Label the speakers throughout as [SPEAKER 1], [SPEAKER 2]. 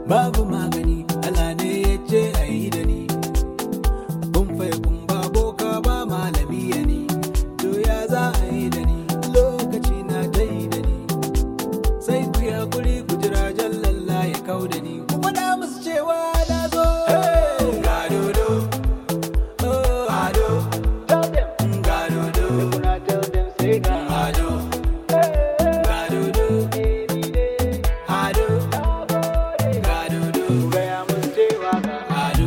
[SPEAKER 1] babu magani Allah ne ya ce a yi da ni kun fai kun ba boka ba malami ya ni to ya za a yi da ni lokaci na ta yi da ni sai ku yi hakuri ku jira jallalla ya kau da ni ku faɗa musu cewa na zo ga dodo oh ado ga dodo ado ga dodo ado ga dodo ado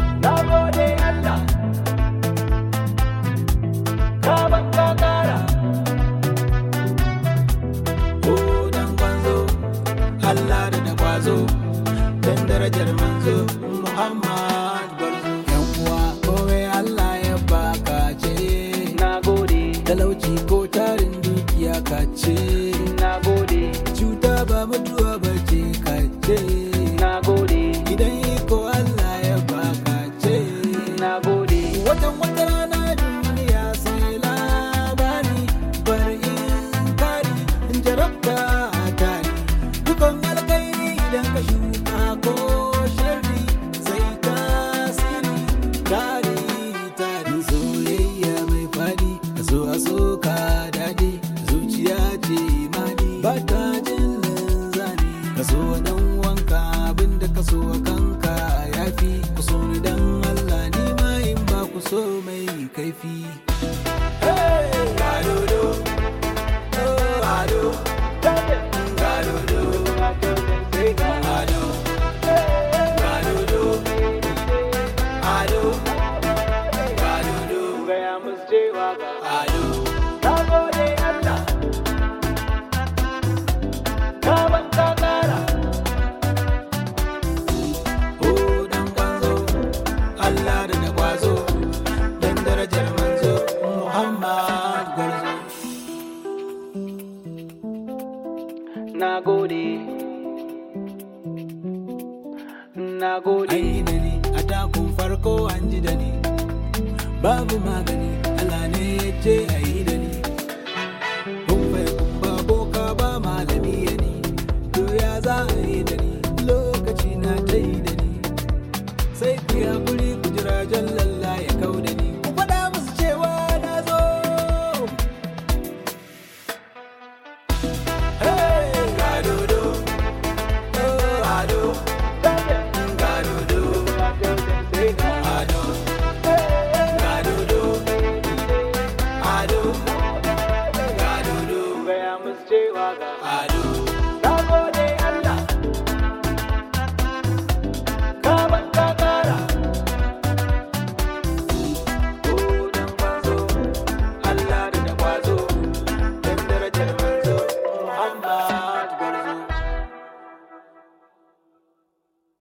[SPEAKER 1] ko dan kwanzo Allah da da kwazo dan darajar manzo Muhammad gwarzo yan uwa kowai Allah ya baka ce talauci ko tarin dukiya ka ce cuta ba mutuwa ba ce ka ce idan iko Allah ya baka ce watan wata rana duniya sai labari bar in kari in jarabta tari dukan alkairi idan ka shuka ko sharri sai tasiri tari tari soyayya mai fadi a so a so ka dadi zuciya ce imani ba ta jin linzani ka so dan wanka abinda ka so kanka yafi ku so ni dan Allah ni ma in ba ku so mai kaifi Hey! Gadodo, oh, ado, gadodo, ado, gadodo, ado, gadodo, ado. Oh, dan kwanzo, Allah da da kwazo, dan darajar manzo, Muhammad gwarzo.
[SPEAKER 2] Nagode. Nagode.
[SPEAKER 1] An yi da ni, a takun farko an ji da ni, babu magani.